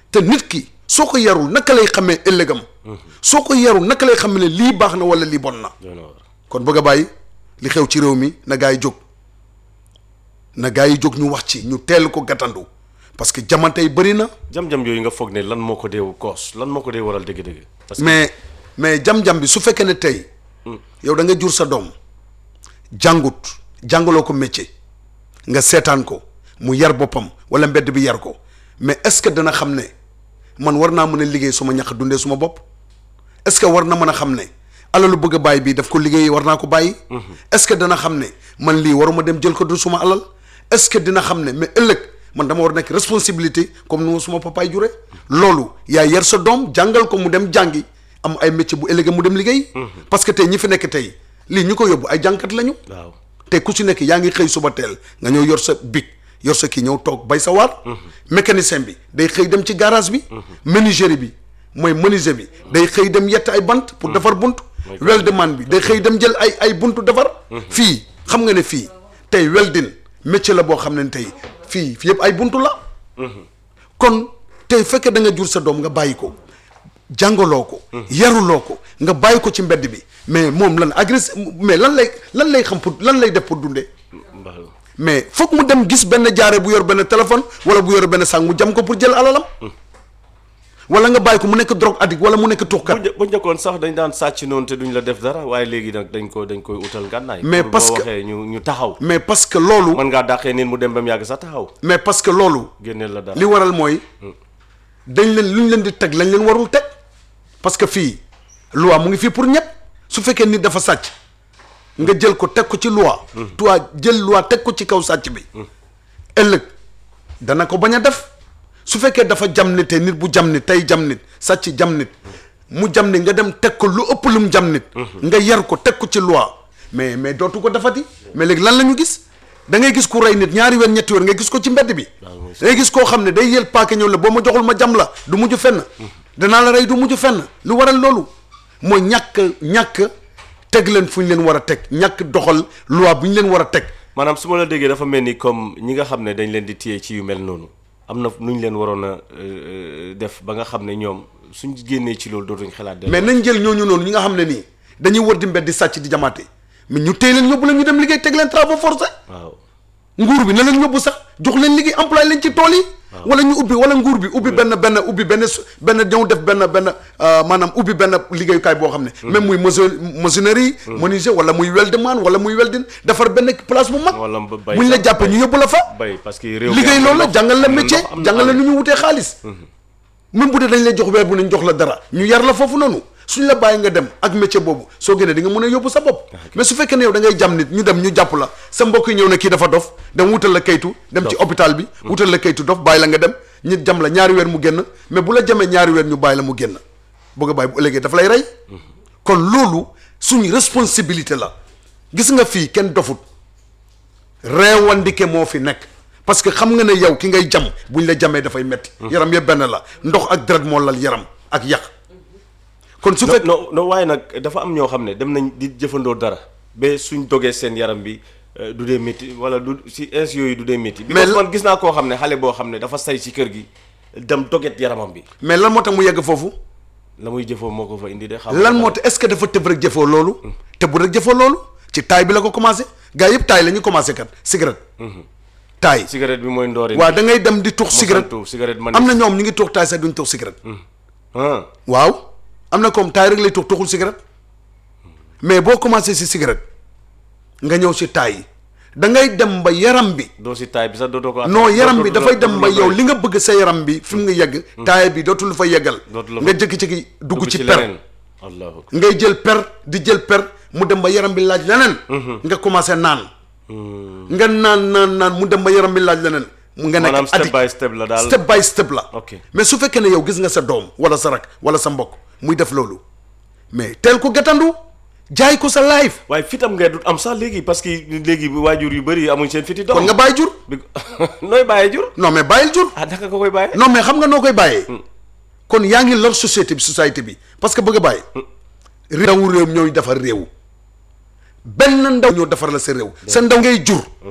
te nit ki soo ko yarul naka lay xamee ëllëgam soo ko yarul naka lay xamee ne lii baax na wala lii bon na doy na waar. kon bëgg a bàyyi li xew ci réew mi na gaa yi jóg na gaa yi jóg ñu wax ci ñu teel ko gàttandu parce que jamante yi bëri na jam-jam yooyu nga foog ne lan moo ko dee koos lan moo ko dee waral dëgg-dëgg. parce que mais mais jam-jam bi su fekkee ne tey yow da nga jur sa doom jàngut jàngaloo ko métier nga seetaan ko mu yar boppam wala mbedd bi yar ko mais est-ce que dana xam ne man war naa mën a liggéey suma ñax dundee suma bopp est-ce que war na mën a xam ne alalu bëgg a bàyyi bii daf ko liggéey war naa ko bàyyi est-ce que dana xam ne man lii waruma dem jël ko du suma alal est-ce que dina xam ne mais ëllëg man dama war nekk responsabilité comme ni ma suma papaay jure loolu yaa yar sa doom jàngal ko mu dem jàngi am ay métier bu ëllëgee mu dem liggéey parce que tey ñi fi nekk tey lii ñu ko yóbbu ay jànkat lañu waaw te ku ci nekk yaa ngi xëy suba teel nga ñëw yor sa bic yor sa kii ñëw toog bay sa waar mécanicien bi day xëy dem ci garage bi menuisier bi mooy menuisier bi day xëy dem yett ay bant pour defar bunt weldman bi day xëy dem jël ay ay buntu defar fii xam nga ne fii tey welding métier la boo xam ne tey fii fii yëpp ay buntu la kon tey fekkee da nga jur sa doom nga bàyyi ko jàngaloo ko yaruloo ko nga bàyyi ko ci mbedd bi mais moom lan agressé mais lan lay lan lay xam pour lan lay def pour dundee mbaax la. mais foog mu dem gis benn jaare bu yor benn téléphone wala bu yor benn sang mu jam ko pour jël alalam wala nga bàyyi ko mu nekk drogue addict wala mu nekk bu tuxkat një- bu njëkkoon sax dañ daan sàcc noonu te duñ la def dara waaye léegi nag dañ ko dañ koy utal ngànnaay. Mais pour parce boo que- waxee ñu ñu taxaw. mais parce que loolu mën ngaa dàqee nit mu dem ba mu yàgg sax taxaw. mais parce que loolu génneel la dara. li waral mooy dañ leen lu ñu leen di teg lañ leen warul teg parce que fii loi mu ngi fii pour ñëpp su fekkee nit dafa sàcc nga jël ko teg ko ci loi toi jël loi teg ko ci kaw sàcc bi ëllëg dana ko bañ a def su fekkee dafa jam nit te nit bu jam nit tey jam nit sàcc jam nit mu jam nit nga dem teg ko lu ëpp lu mu jam nit nga yar ko teg ko ci loi mais mais dootu ko defati mais léegi lan la ñu gis da ngay gis ku rey nit ñaari weer ñetti weer nga gis ko ci mbedd bi da ngay gis koo xam ne day yël paaka ñëw la boo ma joxul ma jam la du mujj fenn danaa la rey du mujj fenn lu waral loolu mooy ñàkk ñàkk teg leen fu ñu leen war a teg ñàkk doxal loi bu ñu leen war a teg maanaam su ma la déggee dafa mel ni comme ñi nga xam ne dañ leen di téye ci yu mel noonu am na nu ñu leen waroon a euh, def ba nga xam ne ñoom suñ génnee ci loolu dootuñ xalaat. dellu mais nañ jël ñooñu noonu ñi nga xam ne nii dañuy wër di mbedd di sàcc di jamaate mais ñu téye leen yóbbu leen ñu dem liggéey teg leen travaux forcés waaw nguur bi na leen yóbbu sax jox leen liggéey employé leen ci tool yi wala ñu ubbi wala nguur bi ubbi benn benn ubbi benn su- benn ñëw def benn benn euh, maanaam ubbi benn liggéeyukaay boo xam ne même muy maçon maçonnerie menuisier wala muy weldman wala muy welding defar benn place bu mag wala ba bay buñ la sax, jàppee bay. ñu yóbbu la fa bay parce que réew mi liggéey am na loolu la ndox, jàngal la am na métier ndox, am na jàngal la alal. nu ñu wutee xaalis même bu dee dañ lay jox weer bu nañ jox la dara ñu yar la foofu noonu suñ la bàyyi nga dem ak métier boobu soo génnee di nga mën a yóbbu sa bopp mais su fekkee ne yow da ngay jam nit ñu dem ñu jàpp la sa mbokk yi ñëw ne kii dafa dof dem wutal la kaytu dem ci hôpital bi wutal la kaytu dof bàyyi la nga dem ñu jam la ñaari weer mu génn mais bu la jamee ñaari weer ñu bàyyi la mu génn bëgg a bàyyi bu ëllëgee dafa lay rey kon loolu suñu responsabilité la gis nga fii kenn dofut reewandike moo fi nekk parce que xam nga ne yow ki ngay jam buñ la jamee dafay metti yaram yëpp benn la ndox ak deret moo lal yaram ak yàq kon su fekk non non waaye nag dafa am ñoo xam ne dem nañ di jëfandoo dara ba suñ dogee seen yaram bi euh, du dee métti wala du si ins yooyu du dee métti. Mais because la- man gis naa koo xam ne xale boo xam ne dafa say ci kër gi dem doget yaramam bi mais lan moo tax mu yegg foofu la muy jëfoo moo ko fa indi de. xam lan moo tax est-ce que dafa tëb rek jëfoo loolu te bu rek jëfoo loolu ci taay bi la ko commencé gars yëpp taay la ñu commencé kat cigarette taay cigarette bi mooy ndoori. waaw da ngay dem di tux cigarette Mosantu, cigarette man am na ñoom ñu ngi tux taay sax duñ tux cigarette ah waaw am na comme taay rek lay tux tuxul cigarette mais boo commencé si cigarette nga ñëw si taay yi da ngay dem ba yaram bi doo si taay bi sax dootoo ko. non yaram bi dootul- dafay dem ba dootul- yow li nga bëgg sa yaram bi fi mu nga yegg taay bi dootul fa yeggal Dootul la nga fa- jëkki-jëkki dugg ci per leneen. allahu akbar. ngay jël per di jël per mu dem ba yaram bi laaj leneen nga commencé naan nga naan naan naan mu dem ba yaram bi laaj leneen mu nga maanaam nekk step addict by step la daal. step by step la Ok. mais su fekkee ne yow gis nga sa doom wala sa rak wala sa mbokk muy def loolu mais teel ko gàttandu jaay ko sa life waaye fitam ngay du am sax léegi parce que léegi waajur yu bëri amuñ seen fiti doom. kon nga bàyyi jur bi nooy bàyyee jur. non mais bàyyil jur ah naka nga koy bàyyee. non mais xam nga noo koy bàyyee kon yaa ngi lor société bi société bi parce que bëgg a bàyyi ndawu réew ñooy defar réew benn ndaw ñoo defar la sa réew sa ndaw ngay jur